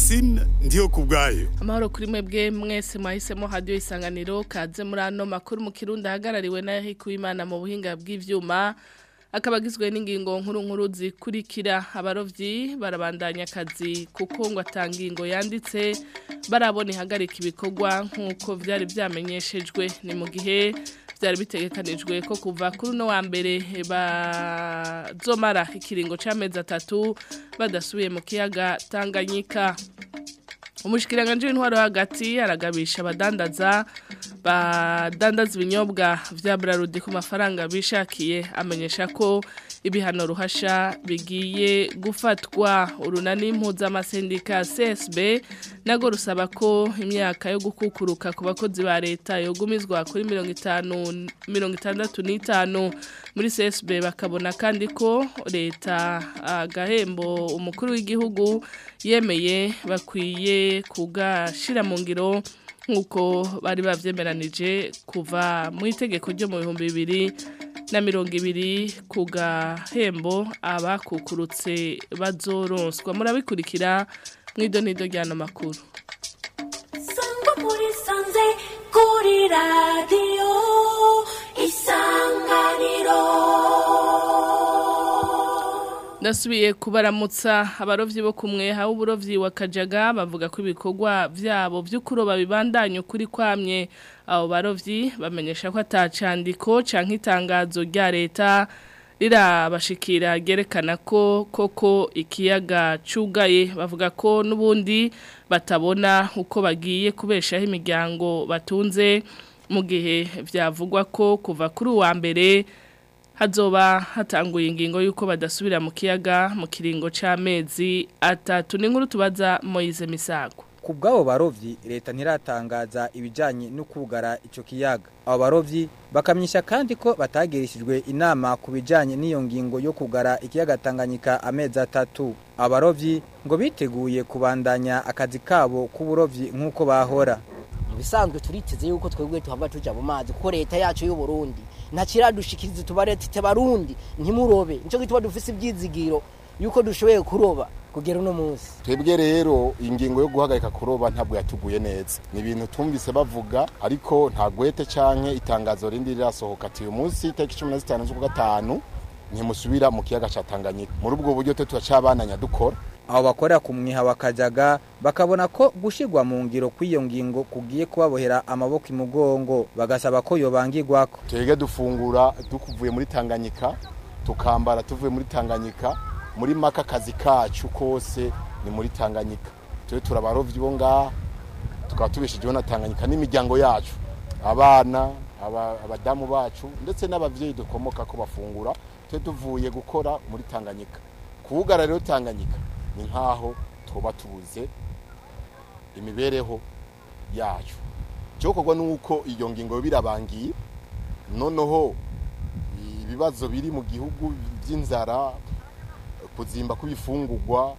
Francine ndiyo kubwayo amahoro kuri mwebwe mwese mwahisemo hadiyo isanganiro kaze muri ano makuru mu kirundi ahagarariwe na Hikuimana mu buhinga bw'ivyuma akaba agizwe n'ingingo nkuru nkuru zikurikira abarovyi barabandanya akazi kuko ngo atangingo yanditse barabona ihagarika ibikorwa nk'uko vyari vyamenyeshejwe ni mu gihe byari bitegekanijwe ko kuva kuri uno wa mbere bazomara ikiringo c'amezi atatu badasubiye mu kiyaga Tanganyika umushikiranganje w'intwaro hagati aragabisha abadandaza badandaza ibinyobwa vya Brarudi ku mafaranga bishakiye amenyesha ko ibihano ruhasha bigiye gufatwa urunani mpuzamasendica CSB nago rusaba ko imyaka yo gukukuruka ku bakozi ba leta yogumizwa kuri mirongo itanu mirongo itandatu n'itanu muri CSB bakabona kandi ko leta agahembo umukuru w'igihugu yemeye bakwiye kugashira mu ngiro nk'uko bari bavyemeranije kuva mu itegeko ryo mu bihumbi bibiri na mirongo ibiri ku gahembo abakukurutse bazoronswa murabikurikira mu idonido ry'ano makuru sangwa muri sanze kuri radiyo isanganiro ndasubiye kubaramutsa abarovyi bo kumwe hawe uburovyi wa Kajaga bavuga ko ibikorwa vyabo vy'ukuroba bibandanye ukuri kwamye abo barovyi bamenyesha ko atacandiko canke itangazo rya leta rirabashikira ryerekana ko koko ikiyaga cugaye bavuga ko n'ubundi batabona uko bagiye kubeshaho imiryango batunze mu gihe vyavugwa ko kuva kuri uwa mbere hazoba hatanguye ingingo y'uko badasubira mu kiyaga mu kiringo c'amezi atatu n'inkuru tubaza Moise Misago ku bw'abo barovyi leta ntiratangaza ibijanye no kugara ico kiyaga abo barovyi bakamyisha kandi ko batagirishijwe inama ku bijanye n'iyo ngingo yo kugara ikiyaga Tanganyika amezi atatu abarovyi ngo biteguye kubandanya akazi kabo k'uburovyi nk'uko bahora bisanzwe turiteze yuko twebwe tuhava tuja mu mazi kuko leta yacu y'u Burundi ntakiradushikiriza tubare tite barundi ntimurobe nico gituma dufise ibyizigiro yuko dushoboye kuroba kugera uno munsi twebwe rero ingingo yo guhagarika kuroba ntabwo yatuguye neza ni ibintu tumvise bavuga ariko nta gwete canke itangazo rindi rirasohoka ati uyu munsi itariki cumi na zitanu z'ukwa gatanu ntimusubira mu kiyaga ca Tanganyika muri ubwo buryo twe turacabananya dukora abo bakorera ku mwiha wa Kajaga bakabona ko gushirwa mu ngiro kw'iyo ngingo kugiye kubabohera amaboko imugongo bagasaba ko yobangirwako twebwe dufungura dukuvuye muri Tanganyika tukambara tuvuye muri Tanganyika muri maka kazi kacu kose ni muri Tanganyika twe turabarovyi bo ngaha tukaba tubeshejeho na Tanganyika n'imiryango yacu abana abadamu bacu ndetse n'abavyeyi dukomoka ko bafungura twe tuvuye gukora muri Tanganyika kuwugara rero Tanganyika ni nkaho tuba tubuze imibereho yacu cyokorwa nuko iyo ngingo birabangiye noneho ibibazo biri mu gihugu by'inzara kuzimba kw'ibifungurwa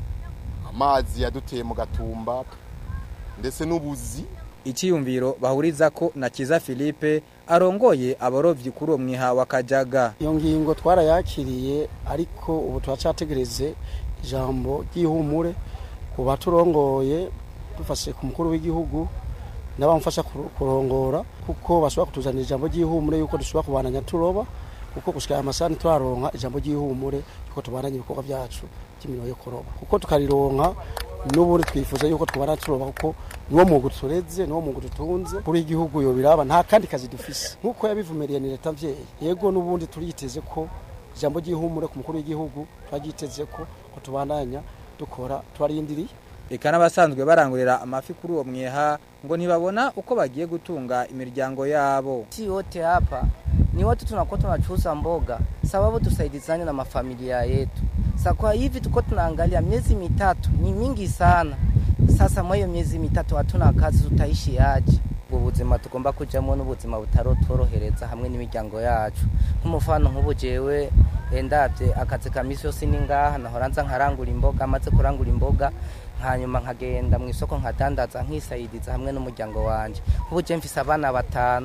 amazi yaduteye mu gatumba ndetse n'ubuzi icyiyumviro bahuriza ko na kiza Philippe arongoye abarovyi kuri uwo mwiha wa Kajaga iyo ngingo twarayakiriye ariko ubu turacategereze ijambo ry'ihumure ku baturongoye dufashe ku mukuru w'igihugu n'abamufasha kurongora kuko bashobora kutuzanira ijambo ry'ihumure yuko dushobora kubananya turoba kuko gushika amasani turaronka ijambo ry'ihumure yuko tubananya ibikorwa byacu by'imirimo yo kuroba kuko tukarironka n'ubundi twifuza yuko twabana turoba kuko niwo mwuga tureze niwo mwuga dutunze kuri igihugu yo biraba nta kandi kazi dufise nk'uko yabivumeriye ni leta mvyeyi yego n'ubundi turiyiteze ko ijambo ry'ihumure ku mukuru w'igihugu turaryiteze ko ko tubandanya dukora turarindiriye eka n'abasanzwe barangurira amafi kuri uwo mwiha ngo ntibabona uko bagiye gutunga imiryango yabo si yote hapa ni watu tunakuwa tunachuza mboga sababu tusaidizane na mafamilia yetu sa kwa hivi tuko tunaangalia miezi mitatu ni mingi sana sasa mwa hiyo miezi mitatu hatuna kazi tutaishi aje ubwo buzima tugomba kujamo n'ubuzima butarotworohereza hamwe n'imiryango yacu nk'umufano nk'ubu jewe ndabye akazi ka misi yose ni ngaha nahora nza nkarangura imboga maze kurangura imboga hanyuma nkagenda mu isoko nkadandaza nkisayidiza hamwe n'umuryango wanje nk'ubu je mfise abana batanu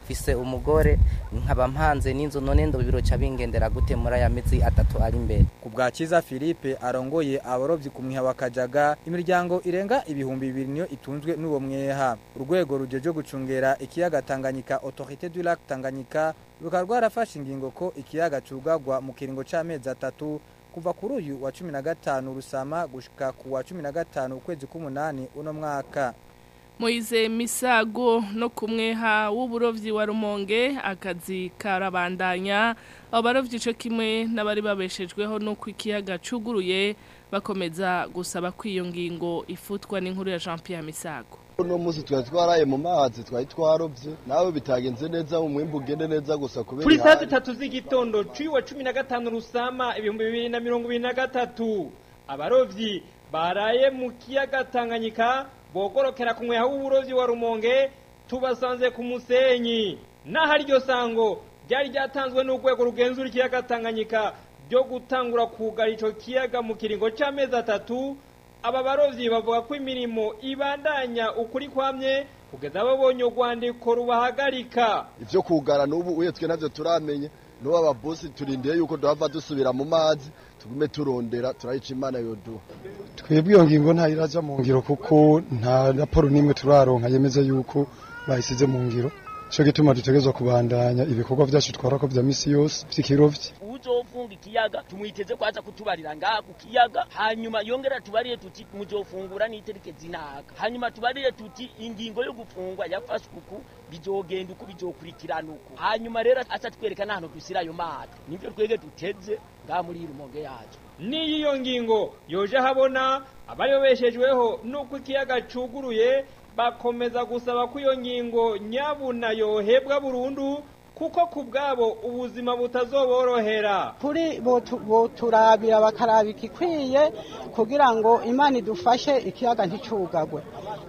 mfise umugore nkaba mpanze n'inzu none ndo biroca bingendera gute muri aya mezi atatu ari imbere ku bwa Kiza Philippe arongoye abarovyi ku mwiha wa Kajaga imiryango irenga ibihumbi bibiri niyo itunzwe n'uwo mweha urwego rujeje gucungera ikiyaga Tanganyika Autorité du Lac Tanganyika rukaba rwarafashe ingingo ko ikiyaga cugagwa mu kiringo c'amezi atatu kuva kuri uyu wa 15 rusama gushika ku wa 15 ukwezi k'umunani uno mwaka Moize Misago no kumweha w'uburovyi wa Rumonge akazi karabandanya abo barovyi ico kimwe n'abari babeshejweho no kwikiyaga cuguruye bakomeza gusaba kwiyo ngingo ifutwa n'inkuru ya Jean Pierre Misago uno munsi twari twaraye mu mazi twari twarovye nawe bitagenze neza umwimbu ugende neza gusa kubera kuri saa ihari. zitatu z'igitondo cy'uwa cumi na gatanu rusama ibihumbi bibiri na mirongo ibiri na gatatu abarovyi baraye mu kiyaga tanganyika bogorokera ku mweha w'uburovyi wa rumonge tubasanze ku musenyi naho iryo sango ryari ryatanzwe n'urwego rugenzura ikiyaga tanganyika ryo gutangura kugara ico kiyaga mu kiringo c'amezi atatu aba barovyi bavuga ko imirimo ibandanya ukuri kwamye kugeza babonye urwandiko rubahagarika ivyo kugara n'ubu uye twe navyo turamenye n'ubu ababosi turindiye yuko duhava dusubira mu mazi tugume turondera turayica imana yoduha twebwe iyo ngingo ntayiraja mu ngiro kuko nta raporo n'imwe turaronka yemeza yuko bayisize mu ngiro cyo gituma dutegerezwa kubandanya ibikorwa vyacu twarako vya misi yose vy'ikirovyi uzofunga ikiyaga tumwiteze kwaza kutubarira ngaha ku kiyaga hanyuma yongera tubarire tuti muzofungura n'itarike zinaga hanyuma tubarire tuti ingingo yo gufungwa yafashwe uku bizogenda uku bizokurikirana uku hanyuma rero aca twereka n'ahantu dusira ayo mazi nivyo twege duteze ngaha muri iyi rumonge yacu n'iyo ngingo yoje habona abayobeshejweho n'uko ikiyaga cuguruye bakomeza gusaba ko iyo ngingo nyabuna yohebwa burundu kuko ku bwabo ubuzima butazoborohera kuri botu- boturabira bakaraba ikikwiye kugira ngo imana idufashe ikiyaga nticugagwe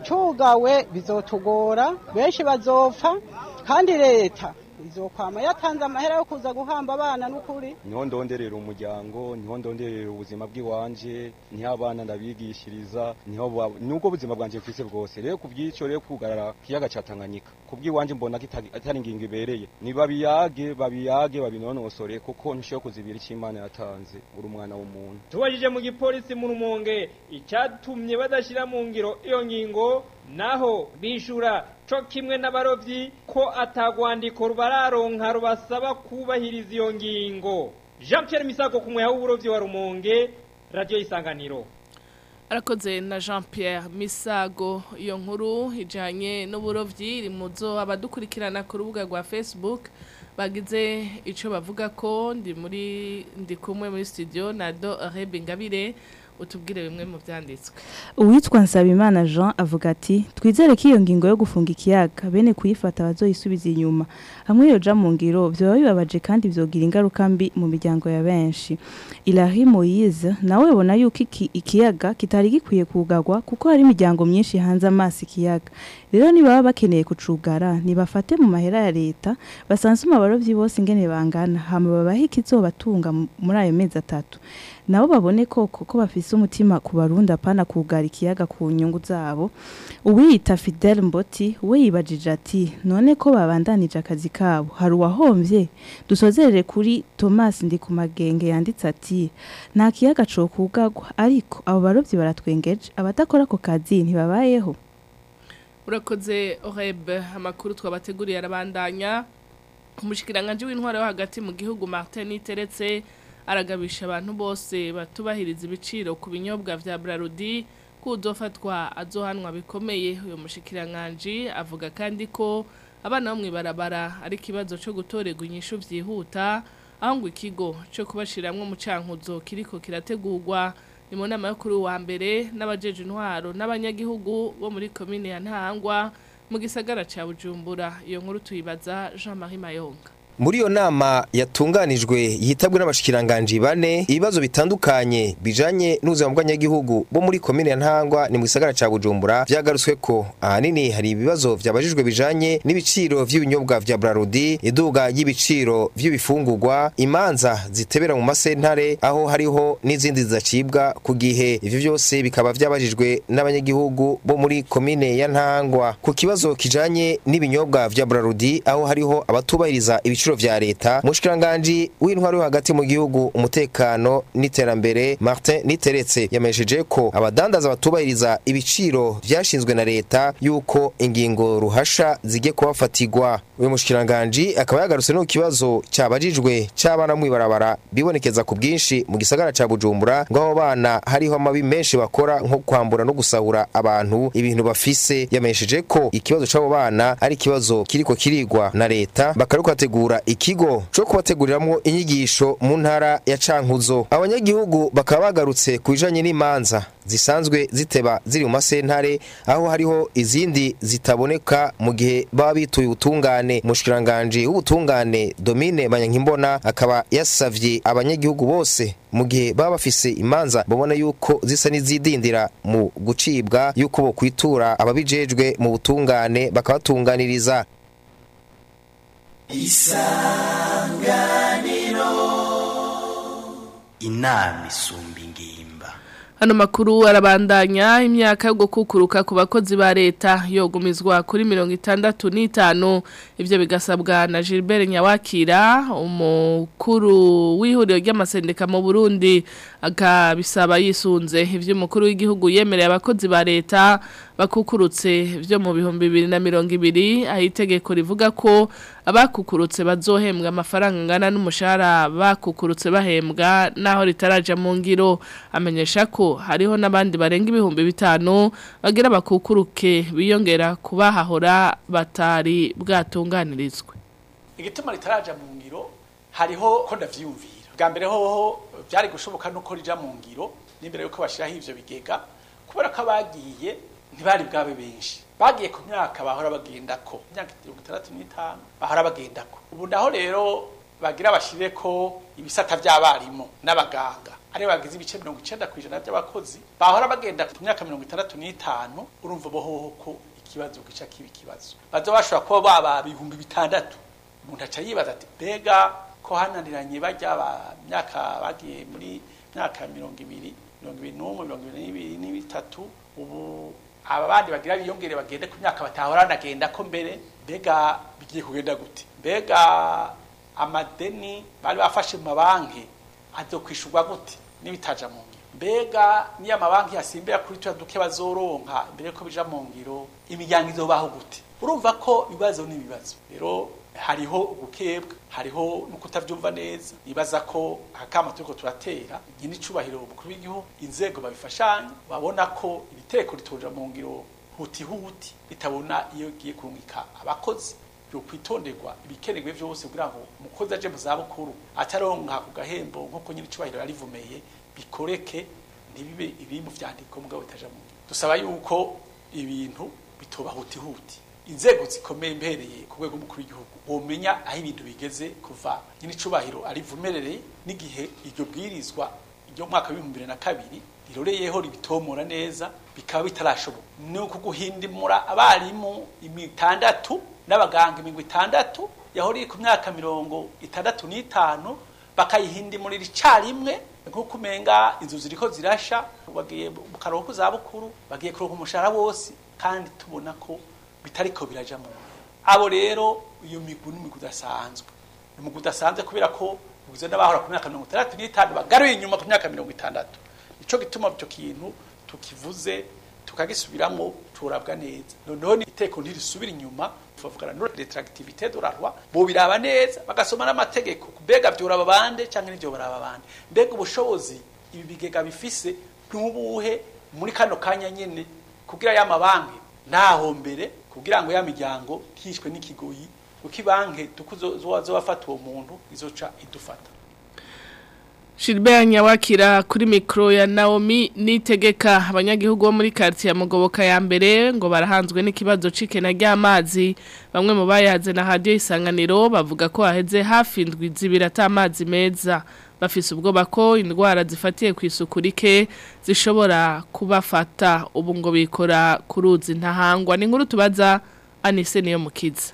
cugawe bizotugora benshi bazopfa kandi leta izokwama yatanze amahera yo kuza guhamba abana n'ukuri niho ndonderera umuryango niho ndonderera ubuzima bw'iwanje niho abana ndabigishiriza niho ba- nubwo ubuzima bwanje mfise bwose rero kubw'ico rero kugarara kiyaga ca Tanganyika kubw'iwanje mbona kitari atari ingingo ibereye ni babiyage babiyage babinonosore kuko ntishoboye kuzibira icyo Imana yatanze uri umwana w'umuntu tubajije mu gipolisi mu rumonge icyatumye badashyira mu ngiro iyo ngingo naho bishura co kimwe n'abarovyi ko atagwandiko rubararonka rubasaba kubahiriza iyo ngingo jean pierre misago ku mweha w'uburovyi wa rumonge radiyo isanganiro arakoze na jean pierre misago iyo nkuru ijyanye n'uburovyi iri mu zo abadukurikirana ku rubuga rwa facebook bagize icyo bavuga ko ndi muri ndi kumwe muri studio na do rebe ngabire utubwire bimwe mu byanditswe uwitwa nsabimana jean avuga ati twizere ko iyo ngingo yo gufunga ikiyaga bene kuyifata bazoyisubiza inyuma hamwe yoja mu ngiro vyoba bibabaje kandi vyogira ingaruka mbi mu miryango ya benshi ilahi moyize nawe abona yuko iki ikiyaga kitari gikwiye kugagwa kuko hari imiryango myinshi hanze amaso ikiyaga rero nibaba bakeneye kucugara nibafate mu mahera ya leta basansuma abarovyi bose ingene bangana hama babahe ikizobatunga mu- muri ayo mezi atatu nabo babone koko ko bafise umutima ku barundi apana kugara ikiyaga ku nyungu zabo uwiyita Fidel Mboti we yibajije ati none ko babandanije akazi kabo hari uwahomvye dusozerere kuri Thomas ndi ku magenge yanditse ati nta kiyaga co kugagwa ariko abo barovyi baratwengeje abadakora ako kazi ntibabayeho urakoze orebe amakuru twabateguriye arabandanya umushyikiranganje w'intwaro yo hagati mu gihugu martin iteretse aragabisha abantu bose batubahiriza ibiciro ku binyobwa vya brarudi ko uzofatwa azohanwa bikomeye uyu mushyikiranganje avuga kandi ko abana bo mw'ibarabara ari ikibazo cyo gutorerwa inyishu vyihuta aho ngo ikigo cyo kubashiramwo mu cankuzo kiriko kirategurwa ni mu nama yo kuri uwa mbere n'abajeje intwaro n'abanyagihugu bo muri komine ya ntahangwa mu gisagara ca bujumbura iyo nkuru tuyibaza jean marie mayonga muri iyo nama yatunganijwe yitabwe n'abashikiranganji bane ibibazo bitandukanye bijanye n'ubuzima bw'abanyagihugu bo muri komine ya Ntangwa ni mu gisagara ca Bujumbura vyagarutswe ko ahanini hari ibibazo vyabajijwe bijanye n'ibiciro vy'ibinyobwa vya Brarudi iduga y'ibiciro vy'ibifungurwa imanza zitebera mu masentare aho hariho n'izindi zizacibwa ku gihe ivyo vyose bikaba vyabajijwe n'abanyagihugu bo muri komine ya Ntangwa ku kibazo kijanye n'ibinyobwa vya Brarudi aho hariho abatubahiriza ibiciro vya leta mushikiranganje w'intwari yo hagati mu gihugu umutekano n'iterambere Martin Niteretse yamesheje ko abadandaza batubahiriza ibiciro vyashinzwe na leta yuko ingingo ruhasha zige kubafatirwa uyu mushikiranganje akaba yagarutse no kibazo cyabajijwe c'abana mwibarabara bibonekeza ku bwinshi mu gisagara ca Bujumbura ngo abo bana hariho amabi menshi bakora nko kwambura no gusahura abantu ibintu bafise yamesheje ko ikibazo c'abo bana ari ikibazo kiriko kirigwa na leta bakaruko bategura ikigo co kubateguriramwo inyigisho mu ntara ya Cankuzo abanyagihugu bakaba bagarutse ku bijanye n'imanza zisanzwe ziteba ziri mu masentare aho hariho izindi zitaboneka mu gihe baba bituye ubutungane mushikiranganje w'ubutungane Domine Banyankimbona akaba yasavye abanyagihugu bose mu gihe baba bafise imanza babona yuko zisa n'izidindira mu gucibwa yuko bo kwitura ababijejwe mu butungane bakabatunganiriza isanganiro inama isumba ingimba Hano makuru arabandanya imyaka yo gukukuruka ku bakozi ba leta yogumizwa kuri mirongo itandatu n'itanu ivyo bigasabwa na Gilbert Nyawakira umukuru w'ihuriro ry'amasendeka mu Burundi akabisaba yisunze ivyo umukuru w'igihugu yemereye abakozi ba leta bakukurutse vyo mu bihumbi bibiri na mirongo ibiri aho itegeko rivuga ko abakukurutse bazohembwa amafaranga angana n'umushahara bakukurutse bahembwa naho ritaraja mu ngiro amenyesha ko hariho n'abandi barenga ibihumbi bitanu bagira bakukuruke biyongera kubahahora batari bwatunganirizwe igituma ritaraja mu ngiro hariho ko ndavyiyumvira bwa mbere hoho byari gushoboka nuko rija mu ngiro n'imbere yuko bashiraho ivyo bigega kubera ko abagiye ntibari bwabe benshi bagiye ku myaka bahora bagendako imyaka mirongo itandatu n'itanu bahora bagendako ubu naho rero bagira bashire ko ibisata by'abarimu n'abaganga ari bagize ibice mirongo icenda ku ijana by'abakozi bahora bagenda ku myaka mirongo itandatu n'itanu urumva bohoho ko ikibazo gica kiba ikibazo baza bashobora kuba baba ibihumbi bitandatu umuntu aca yibaza ati mbega ko hananiranye bajya ba myaka bagiye muri myaka mirongo ibiri mirongo ibiri n'umwe mirongo ibiri n'ibiri n'ibitatu ubu aba bandi bagira biyongere bagende ku myaka batahora nagenda ko mbere mbega bigiye kugenda gute mbega amadeni bari bafashe mu mabanki azokwishurwa gute n'ibitaja mu ngiro mbega niyo amabanki yasimbira kuri tuya duke bazoronka mbere ko bija mu ngiro imiryango izobaho gute urumva ko ibibazo n'ibibazo rero hariho ubukebwa hariho no kutavyumva neza nibaza ko akama turiko turatera nyine icubahiro umukuru w'igihugu inzego babifashanya babona ko ibiteko ritoja mu ngiro huti huti bitabona iyo giye kurungika abakozi yo kwitonderwa ibikenerwe vyose kugira ngo umukozi aje mu zabukuru ataronka ku gahembo nk'uko nyine icubahiro yarivumeye bikoreke ntibibe ibiri mu vyandiko mugabo bitaja mu ngiro dusaba yuko ibintu bitoba huti huti inzego zikomeye mbereye ku rwego mukuru w'igihugu womenya aho ibintu bigeze kuva nyine icubahiro arivumerereye n'igihe iryo bwirizwa iryo mwaka w'ibihumbi bibiri na kabiri riroreyeho ribitomora neza bikaba bitarashoboka ni uku guhindimura abarimu imitandatu n'abaganga imirongo itandatu yahora iri ku myaka mirongo itandatu n'itanu bakayihindimurira icarimwe nk'uko umenga inzu ziriko zirasha bagiye mu karuhuko zabukuru bagiye kuronka umushahara wose kandi tubona ko bitariko biraja mu abo rero iyo migwi n'imigwi udasanzwe imigwi udasanzwe kubera ko ugizwe n'abahora ku myaka mirongo itandatu n'itanu bagaruye inyuma ku myaka mirongo itandatu nico gituma icyo kintu tukivuze tukagisubiramwo turabwa neza noneho ni iteko ntirisubira inyuma tuvugana no retractivité de la loi bo biraba neza bagasoma n'amategeko mbega byoraba bande canke n'ivyo baraba bande mbega ubushobozi ibi bigega bifise ntubuhe muri kano kanya nyene kugira ya mabanki ntaho mbere kugira ngo ya miryango ntishwe n'ikigoyi kuko ibanki tukuzo zobafata uwo muntu izoca idufata Gilbert Nyawakira kuri mikro ya Naomi nitegeka abanyagihugu bo muri quartier Mugoboka ya mbere ngo barahanzwe n'ikibazo cikena ry'amazi bamwe mu bayaze na radio isanganiro bavuga ko haheze hafi indwi zibiri atamazi meza bafise ubwoba ko indwara zifatiye ku isuku rike zishobora kubafata ubu ngo bikora ku ruzi ntahangwa ni nkuru tubaza Anise niyo mukiza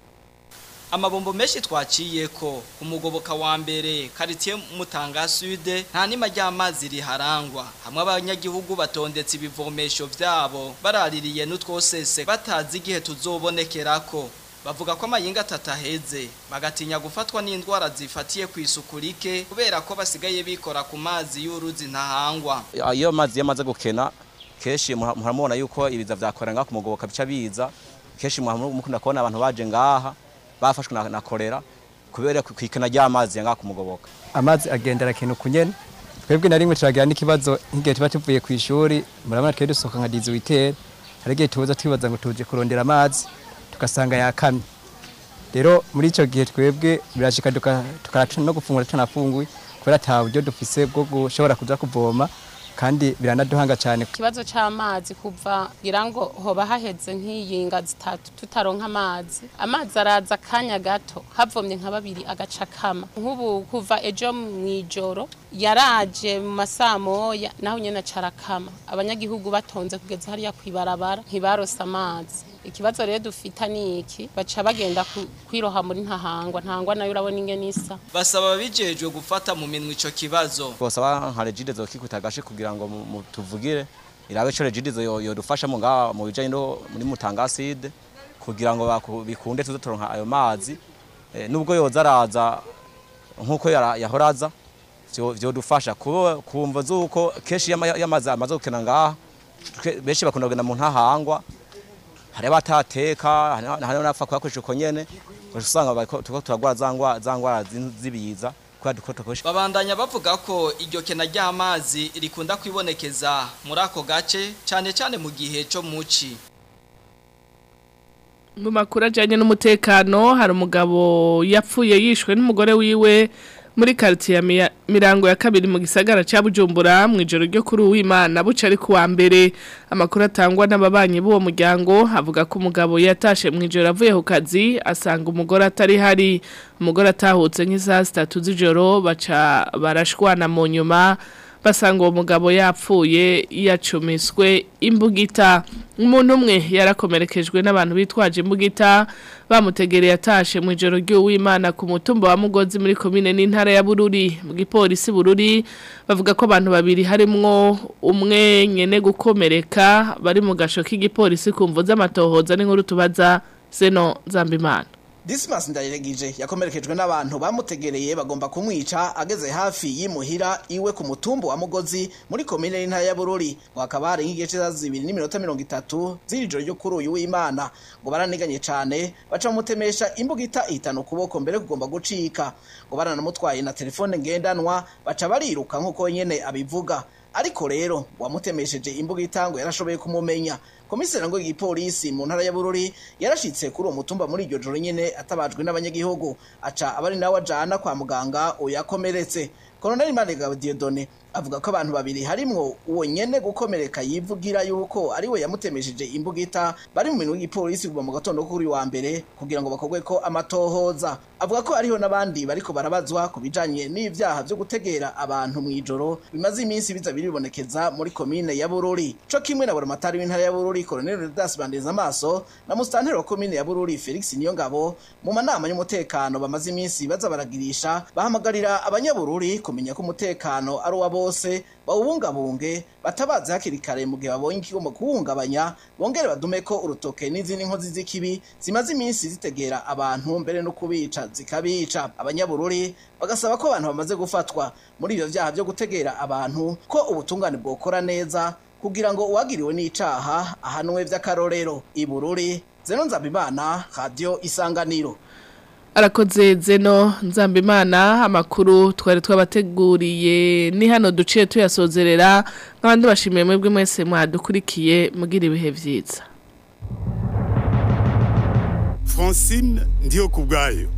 amabombo menshi twaciye ko umugoboka wa mbere quartier Mutanga Sud nta nima ry'amazi riharangwa hamwe abanyagihugu batondetse ibivomesho vyabo baraririye n'utwosese batazi igihe tuzobonekerako bavuga ko amayinga atataheze bagatinya gufatwa n'indwara zifatiye ku isuku rike kubera ko basigaye bikora ku mazi y'uruzi ntahangwa iyo amazi yamaze gukena kenshi muramubona yuko ibiza vyakora ngaha ku mugoboka bica biza kenshi mukunda kubona abantu baje ngaha bafashwe na, na kolera kubera kwikena ry'amazi yanga kumugoboka amazi agendera kintu kunyene twebwe na rimwe turagira n'ikibazo nk'igihe tuba tuvuye ku ishuri murabona twari dusohoka nka 18 hari igihe tuza twibaza ngo tuje kurondera amazi tugasanga yakamye rero muri ico gihe twebwe birashika tukaraca no gufungura tutanafunguye kubera ata buryo dufise bwo gushobora kuza kuvoma kandi biranaduhanga cyane ikibazo cy'amazi kuva ngira ngo hoba haheze nk'iyinga zitatu tutaronka amazi amazi araza akanya gato havomye nka babiri agaca kama nk'ubu kuva ejo mu ijoro yaraje mu masaa moya naho nyine acarakama abanyagihugu batonze kugeza hariya ku ibarabara ntibarose amazi ikibazo rero dufita ni iki baca bagenda kwiroha muri ntahangwa ntahangwa nayo urabona ingene isa basaba bijejwe gufata mu minwe ico kibazo bosaba nka regide zo kikuta gashe kugira ngo tuvugire irabe co regide zo yodufasha mu ngaha mu bijanye no muri mutangaside kugira ngo bikunde tuze turonka ayo mazi e, nubwo yoza araza nkuko yahoraza vyodufasha kumva zuko keshi y'amazi amaze gukena ngaha benshi bakunda kugenda mu ntahangwa hari abatateka hari n'abapfa kuyakoresha uko nyene usanga turiko turagwara za ngwara z'ibiza babandanya bavuga ko iryo kena ry'amazi rikunda kwibonekeza muri ako gace cyane cyane mu gihe cyo muci mu makuru ajyanye n'umutekano hari umugabo yapfuye yishwe n'umugore wiwe muri quartier ya mirango ya kabiri mu gisagara ca Bujumbura mu ijoro ryo kuri uwimana buca ari kuwa mbere amakuru atangwa n'ababanyi b'uwo muryango avuga ko umugabo yatashe mu ijoro avuye ku kazi asanga umugore atari hari umugore atahutse nk'isaha zitatu z'ijoro baca barashwana mu nyuma basanga uwo mugabo yapfuye yacumiswe imbugita umuntu umwe yarakomerekejwe n'abantu bitwaje imbugita bamutegereye atashe mu ijoro ry'uwimana ku mutumba wa mugozi muri komine n'intara ya bururi mu gipolisi bururi bavuga ko abantu babiri harimwo umwe nyene gukomereka bari mu gasho k'igipolisi kumvo z'amatohoza n'inkuru tubaza zeno zambimana Dismas ndayiregije yakomerekejwe n'abantu bamutegereye bagomba kumwica ageze hafi yimuhira iwe ku mutumbu wa Mugozi muri komine y'intara ya Bururi ngo hakaba hari nk'igice za zibiri n'iminota mirongo itatu z'ijoro ryo kuri uyu w'Imana ngo baraniganye cane baca mutemesha imbugita ihitana ukuboko mbere kugomba gucika ngo baranamutwaye na telefone ngendanwa baca bariruka nk'uko nyene abivuga ariko rero wamutemesheje imbugita ngo yarashoboye kumumenya komiseri ngo igipolisi mu ntara ya Bururi yarashitse kuri uwo mutumba muri iryo joro nyene atabajwe n'abanyagihugu aca abari nawe ajana kwa muganga uyakomeretse Colonel Manega Diodone avuga ko abantu babiri harimwo uwo nyene gukomereka yivugira yuko ari we yamutemesheje imbugita bari mu minwe y'igipolisi kuva mu gatondo kuri wa mbere kugira ngo bakogwe ko amatohoza avuga ko ariho nabandi bariko barabazwa ku bijanye n'ivyaha vyo gutegera abantu mu ijoro bimaze iminsi biza biribonekeza muri komine ya Bururi co kimwe na buramatari w'intara ya Bururi Colonel Rudas Bandeza amaso na mustanteri wa komine ya Bururi Felix Niyongabo mu manama y'umutekano bamaze iminsi baza baragirisha bahamagarira abanyabururi kumenya ko umutekano ari uwa bose bawubungabunge batabaze hakiri kare mu gihe babonye ikigomba kuwungabanya bongere badume ko urutoke n'izindi nkozi z'ikibi zimaze iminsi zitegera abantu mbere no kubica zikabica abanyabururi bagasaba ko abantu bamaze gufatwa muri ibyo byaha byo gutegera abantu ko ubutungane bwokora neza kugira ngo uwagiriwe n'icaha ahanwe vy'akarorero ibururi zeno nzabimana radio isanganiro arakoze zeno nzambimana amakuru twari twabateguriye ni hano duciye tuyasozerera nk'abandi bashimiye mwebwe mwese mwadukurikiye mugira ibihe byiza francine ndiyo ku bwayo